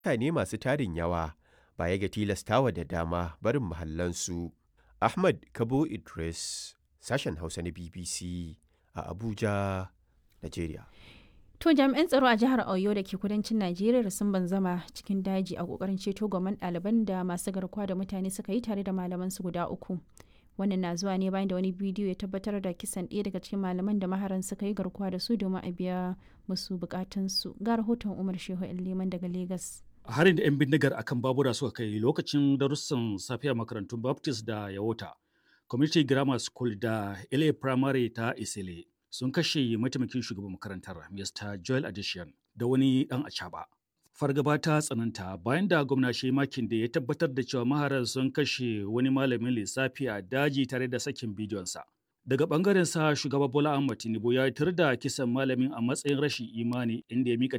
mutane masu tarin yawa baya ga tilastawa da dama barin mahallansu. Ahmad Kabo Idris, sashen Hausa na BBC a Abuja, Najeriya. To jami'an tsaro a jihar Oyo da ke kudancin Najeriya sun banzama cikin daji a kokarin ceto gwamman ɗaliban da masu garkuwa da mutane suka yi tare da malaman su guda uku. Wannan na zuwa ne bayan da wani bidiyo ya tabbatar da kisan ɗaya daga cikin malaman da maharan suka yi garkuwa da su domin a biya musu bukatunsu. Ga rahoton Umar Shehu Liman daga Legas. harin da 'yan bindigar akan babura suka kai lokacin darussan safiya makarantun baptist da yawota community grammar school da la primary ta isile sun kashe mataimakin shugaban makarantar mr joel addition da wani dan acaba fargaba ta tsananta bayan da gwamna makin da ya tabbatar da cewa maharan sun kashe wani malamin lissafi a daji tare da sakin bidiyonsa daga bangaren sa shugaba bola ahmad tinubu ya tar da kisan malamin a matsayin rashin imani inda ya mika